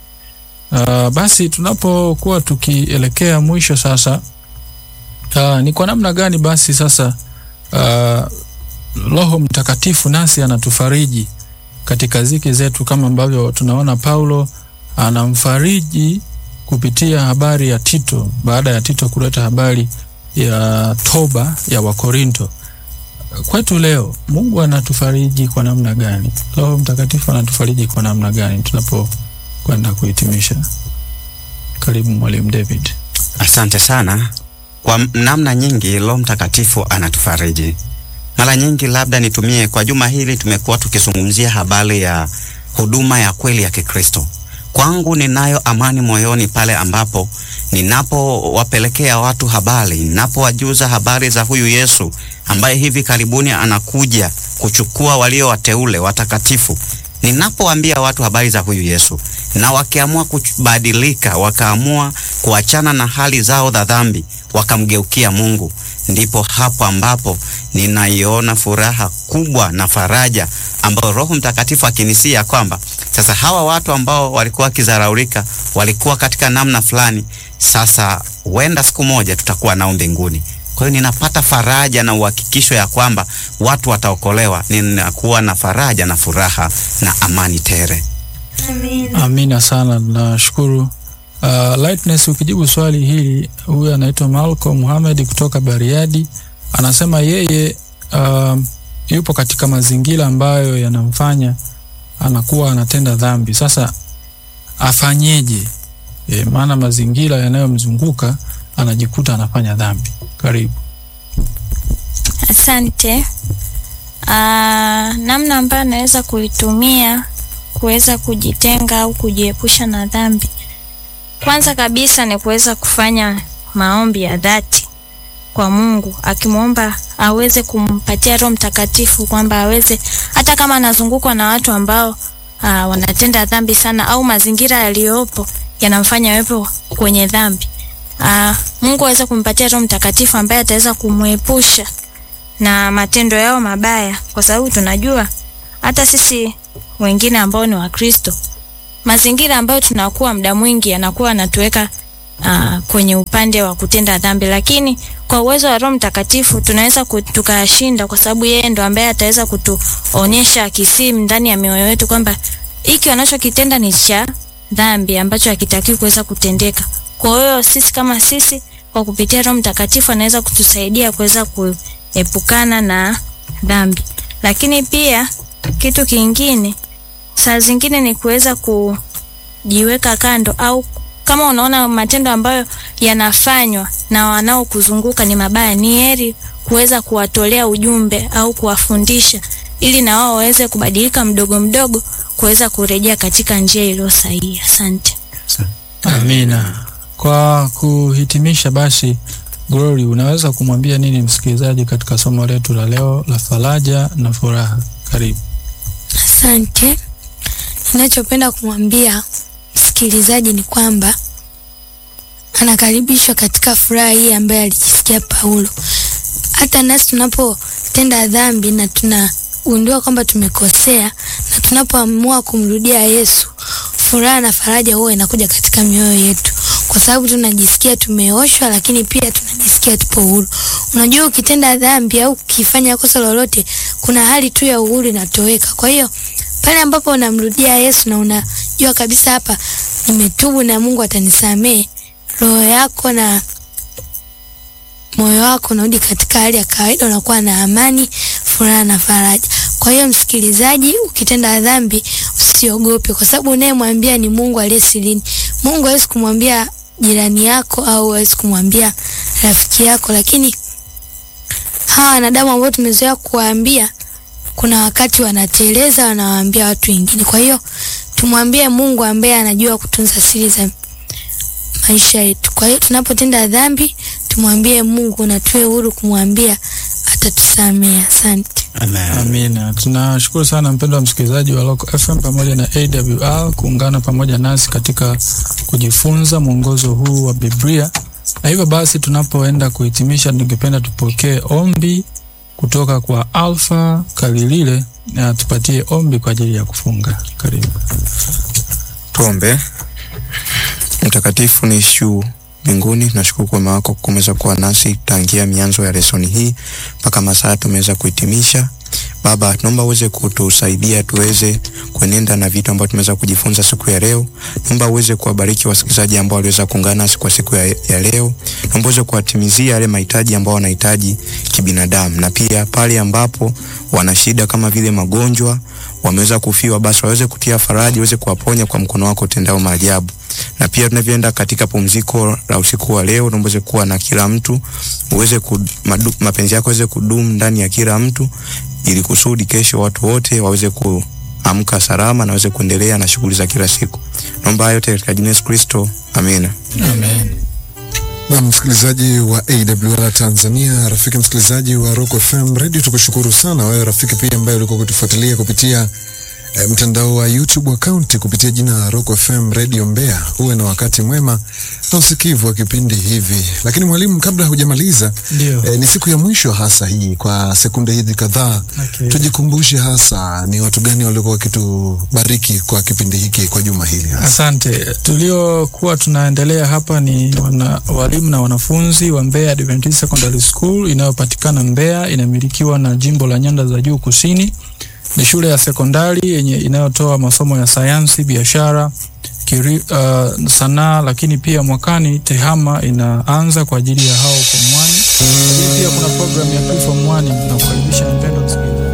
[SPEAKER 2] Uh, basi tunapokuwa tukielekea mwisho sasa, uh, ni kwa namna gani basi sasa uh, Roho Mtakatifu nasi anatufariji katika ziki zetu, kama ambavyo tunaona Paulo anamfariji kupitia habari ya Tito, baada ya Tito kuleta habari ya toba ya Wakorinto kwetu leo Mungu anatufariji kwa namna gani? Roho Mtakatifu anatufariji kwa namna gani tunapokwenda kuhitimisha? Karibu Mwalimu David.
[SPEAKER 1] Asante sana. Kwa m- namna nyingi Roho Mtakatifu anatufariji. Mara nyingi, labda nitumie kwa juma hili, tumekuwa tukizungumzia habari ya huduma ya kweli ya Kikristo. Kwangu ninayo amani moyoni pale ambapo ninapowapelekea watu habari, ninapowajuza habari za huyu Yesu ambaye hivi karibuni anakuja kuchukua walio wateule watakatifu. Ninapowaambia watu habari za huyu Yesu na wakiamua kubadilika, wakaamua kuachana na hali zao za dhambi, wakamgeukia Mungu, ndipo hapo ambapo ninaiona furaha kubwa na faraja ambayo Roho Mtakatifu akinisia kwamba sasa hawa watu ambao walikuwa wakizaraulika, walikuwa katika namna fulani, sasa huenda siku moja tutakuwa nao mbinguni. Kwa hiyo ninapata faraja na uhakikisho ya kwamba watu wataokolewa. Ninakuwa na faraja na furaha na amani tere.
[SPEAKER 2] Amina sana, nashukuru. Uh, Lightness, ukijibu swali hili, huyu anaitwa Malcolm Muhammad kutoka Bariadi, anasema yeye uh, yupo katika mazingira ambayo yanamfanya anakuwa anatenda dhambi. Sasa afanyeje? E, maana mazingira yanayomzunguka anajikuta anafanya dhambi. Karibu.
[SPEAKER 3] Asante. Aa, namna ambayo anaweza kuitumia kuweza kujitenga au kujiepusha na dhambi, kwanza kabisa ni kuweza kufanya maombi ya dhati kwa Mungu, akimwomba aweze kumpatia Roho Mtakatifu kwamba aweze, hata kama anazungukwa na watu ambao aa, wanatenda dhambi sana au mazingira yaliyopo yanamfanya awepo kwenye dhambi, aa, Mungu aweze kumpatia Roho Mtakatifu ambaye ataweza kumwepusha na matendo yao mabaya, kwa sababu tunajua hata sisi wengine ambao ni Wakristo mazingira ambayo tunakuwa muda mwingi yanakuwa yanatuweka uh, kwenye upande wa kutenda dhambi, lakini kwa uwezo wa Roho Mtakatifu tunaweza ku- tukayashinda, kwa sababu yeye ndo ambaye ataweza kutuonyesha kisimu ndani ya mioyo yetu kwamba hiki wanachokitenda ni cha dhambi ambacho hakitakiwi kuweza kutendeka. Kwa hiyo sisi kama sisi, kwa kupitia Roho Mtakatifu anaweza kutusaidia kuweza kuepukana na dhambi, lakini pia kitu kingine saa zingine ni kuweza kujiweka kando au kama unaona matendo ambayo yanafanywa na wanaokuzunguka ni mabaya, ni heri kuweza kuwatolea ujumbe au kuwafundisha ili na wao waweze kubadilika mdogo mdogo, kuweza kurejea katika njia iliyo sahihi. Asante.
[SPEAKER 2] Amina. Kwa kuhitimisha basi, Glory, unaweza kumwambia nini msikilizaji katika somo letu la leo la faraja na furaha? Karibu.
[SPEAKER 4] Asante. Ninachopenda kumwambia msikilizaji ni kwamba anakaribishwa katika furaha hii ambayo alijisikia Paulo. Hata nasi tunapotenda dhambi na tunagundua kwamba tumekosea na tunapoamua kumrudia Yesu, furaha na faraja huwa inakuja katika mioyo yetu, kwa sababu tunajisikia tumeoshwa, lakini pia tunajisikia tupo huru. Unajua, ukitenda dhambi au ukifanya kosa lolote, kuna hali tu ya uhuru inatoweka. Kwa hiyo pale ambapo unamrudia Yesu na unajua kabisa hapa nimetubu na Mungu atanisamehe, roho yako na moyo wako unarudi katika hali ya kawaida, unakuwa na amani, furaha na faraja. Kwa hiyo msikilizaji, ukitenda dhambi usiogope, kwa sababu unayemwambia ni Mungu aliye sirini. Mungu hawezi kumwambia jirani yako au hawezi kumwambia rafiki yako, lakini hawa wanadamu ambao tumezoea kuwaambia kuna wakati wanateleza, wanawaambia watu wengine. Kwa hiyo tumwambie Mungu ambaye anajua kutunza siri za maisha yetu. Kwa hiyo tunapotenda dhambi tumwambie Mungu na tuwe huru kumwambia, atatusamehe. Asante.
[SPEAKER 2] Amina. Tunashukuru sana mpendwa msikilizaji wa Local FM pamoja na AWR kuungana pamoja nasi katika kujifunza mwongozo huu wa Biblia. Na hivyo basi tunapoenda kuhitimisha, ningependa tupokee ombi kutoka kwa Alfa Kalilile na tupatie ombi kwa ajili ya kufunga. Karibu.
[SPEAKER 6] Tuombe. Mtakatifu niishu mbinguni, tunashukuru kwa wema wako kumeweza kuwa nasi tangia mianzo ya lesoni hii mpaka masaa tumeweza kuhitimisha. Baba, tunaomba uweze kutusaidia tuweze kuenenda na vitu ambavyo tumeweza kujifunza siku ya leo. Naomba uweze kuwabariki wasikilizaji ambao waliweza kuungana nasi kwa siku ya, ya leo. Naomba uweze kuwatimizia yale mahitaji ambao wanahitaji kibinadamu, na pia pale ambapo wana shida kama vile magonjwa, wameweza kufiwa, basi waweze kutia faraja, waweze kuwaponya kwa mkono wako utendao maajabu na pia tunavyoenda katika pumziko la usiku wa leo, naomba uweze kuwa na kila mtu, uweze ku, madu, mapenzi yako yaweze kudumu ndani ya kila mtu, ili kusudi kesho watu wote waweze kuamka salama na waweze kuendelea na shughuli za kila siku. Naomba yote katika jina la Yesu Kristo, amina.
[SPEAKER 2] Amen.
[SPEAKER 7] Na msikilizaji wa AWR Tanzania, rafiki msikilizaji wa Rock FM Radio, tukushukuru sana wewe rafiki pia ambaye ulikuwa kutufuatilia kupitia e, mtandao wa YouTube account kupitia jina la Rock FM Radio Mbeya. Uwe na wakati mwema na usikivu wa kipindi hivi. Lakini mwalimu, kabla hujamaliza,
[SPEAKER 2] Ndio.
[SPEAKER 7] e, ni siku ya mwisho hasa hii, kwa sekunde hizi kadhaa
[SPEAKER 2] Okay.
[SPEAKER 7] tujikumbushe hasa ni watu gani waliokuwa wakitubariki kwa kipindi hiki kwa juma hili hasa.
[SPEAKER 2] Asante. Tuliokuwa tunaendelea hapa ni wana, walimu na wanafunzi wa Mbeya Adventist Secondary School inayopatikana Mbeya, inamilikiwa na jimbo la Nyanda za Juu Kusini. Ni shule ya sekondari yenye inayotoa masomo ya sayansi, biashara, kiri, uh, sanaa, lakini pia mwakani tehama inaanza kwa ajili ya hao form 1. Lakini pia kuna program ya pre form 1 na kukaribisha mpendwa msikilizaji.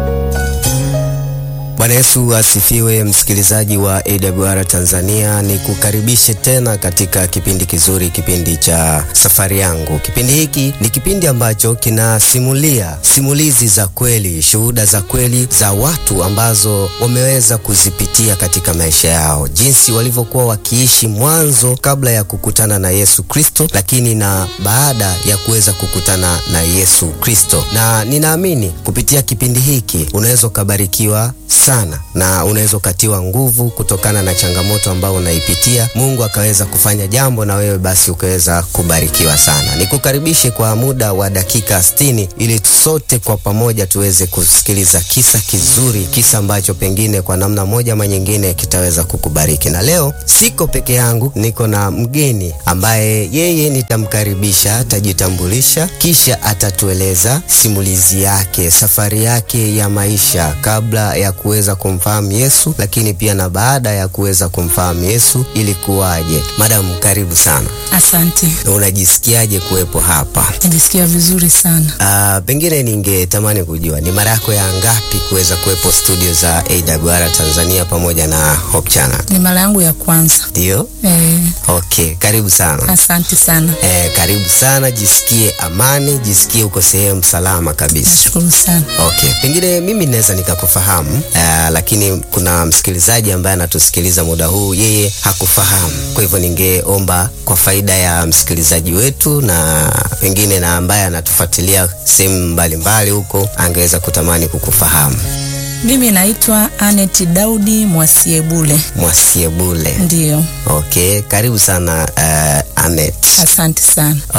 [SPEAKER 8] Bwana Yesu asifiwe, msikilizaji wa AWR Tanzania, ni kukaribishe tena katika kipindi kizuri, kipindi cha safari yangu. Kipindi hiki ni kipindi ambacho kinasimulia simulizi za kweli, shuhuda za kweli za watu ambazo wameweza kuzipitia katika maisha yao, jinsi walivyokuwa wakiishi mwanzo kabla ya kukutana na Yesu Kristo, lakini na baada ya kuweza kukutana na Yesu Kristo. Na ninaamini kupitia kipindi hiki unaweza ukabarikiwa sana sana, na unaweza ukatiwa nguvu kutokana na changamoto ambayo unaipitia. Mungu akaweza kufanya jambo na wewe basi ukaweza kubarikiwa sana. Nikukaribishe kwa muda wa dakika 60 ili sote kwa pamoja tuweze kusikiliza kisa kizuri, kisa ambacho pengine kwa namna moja ama nyingine kitaweza kukubariki. Na leo siko peke yangu, niko na mgeni ambaye yeye nitamkaribisha, atajitambulisha, kisha atatueleza simulizi yake, safari yake ya maisha kabla ya kuweza kumfahamu Yesu, lakini pia na baada ya kuweza kumfahamu Yesu ilikuwaje. Madam, karibu sana.
[SPEAKER 9] Asante,
[SPEAKER 8] Unajisikiaje kuwepo hapa?
[SPEAKER 9] najisikia vizuri sana.
[SPEAKER 8] Uh, pengine ningetamani kujua ni mara yako ya ngapi kuweza kuwepo studio za AWR Tanzania pamoja na Hope Channel?
[SPEAKER 9] Ni mara yangu ya kwanza.
[SPEAKER 8] Ndio?
[SPEAKER 9] Eh,
[SPEAKER 8] Okay, karibu sana.
[SPEAKER 9] asante sana,
[SPEAKER 8] Eh, karibu sana, jisikie amani, jisikie uko sehemu salama kabisa.
[SPEAKER 9] nashukuru sana.
[SPEAKER 8] Okay, pengine mimi naweza nikakufahamu uh, lakini kuna msikilizaji ambaye anatusikiliza muda huu, yeye hakufahamu. Kwa hivyo ningeomba kwa faida ya msikilizaji wetu na pengine na ambaye anatufuatilia sehemu mbalimbali huko, angeweza kutamani kukufahamu.
[SPEAKER 9] Mimi naitwa Anet Daudi Mwasiebule.
[SPEAKER 8] Mwasiebule.
[SPEAKER 9] Ndiyo,
[SPEAKER 8] Okay, karibu sana uh, Anet.
[SPEAKER 9] asante sana.